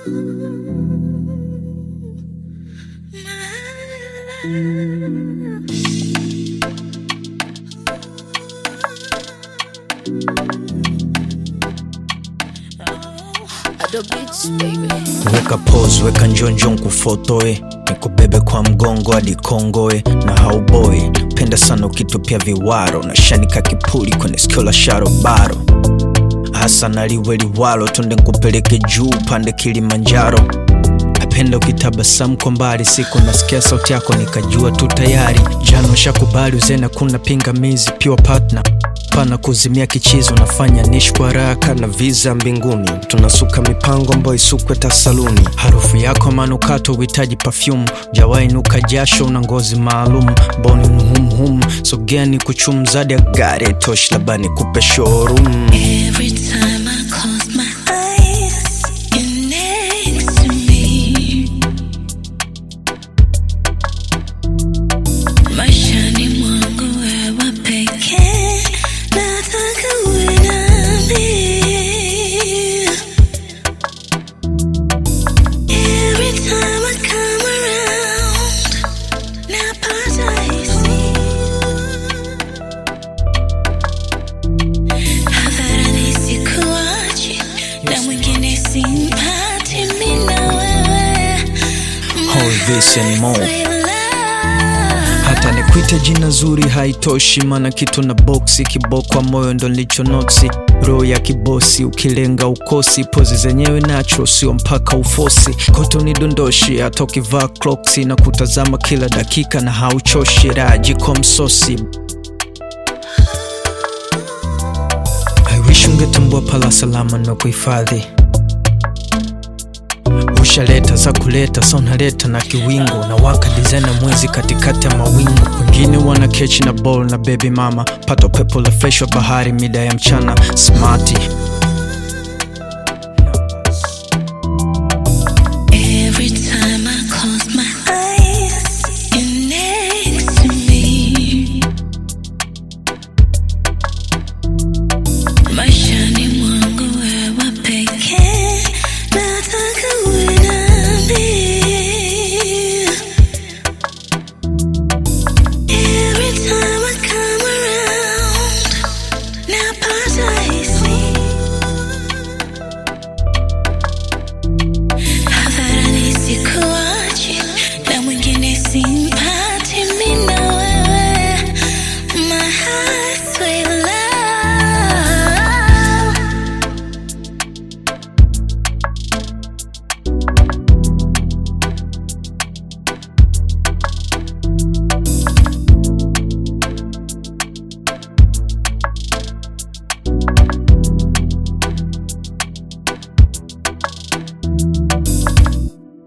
Ado beats, baby. weka pose weka njonjo nkufotoe nikubebe kwa mgongo hadi kongoe na hauboi penda sana ukitupia viwaro na shanika kipuli kwenye sikio la sharobaro hasa naliwe liwalo tonde nkupeleke juu pande kilimanjaro napenda ukitabasamu kwa mbali siku nasikia sauti yako nikajua tu tayari jana ushakubali uzena kuna pingamizi pure partner pana kuzimia kichizo nafanya nishi kwa haraka na visa mbinguni tunasuka mipango ambayo isukwe tasaluni harufu yako manukato uhitaji perfume jawainuka jasho una ngozi maalum boni mhumhum sogeni kuchumzadi ya gari tosh labani kupe showroom Every time I close my eyes, you're next to me. Maishani mwangu wewe pekee, nataka uwe nami. Every time I come around, napata hisia hadharani sikuachi na mwingine simpati mimi na wewe All this and more. My love. hata nikwite jina zuri haitoshi mana kitu na boksi kibokwa moyo ndo nilicho noksi roho ya kibosi ukilenga ukosi pozi zenyewe nacho sio mpaka ufosi koto ni dondoshi hata ukivaa clocks na kutazama kila dakika na hauchoshi rajiko msosi I wish ungetambua pala salama na kuhifadhi ushaleta za kuleta sa unaleta na kiwingo na waka dizena mwezi katikati ya mawingu wengine wana kechi na ball na baby mama pato pepo la fresh wa bahari mida ya mchana smati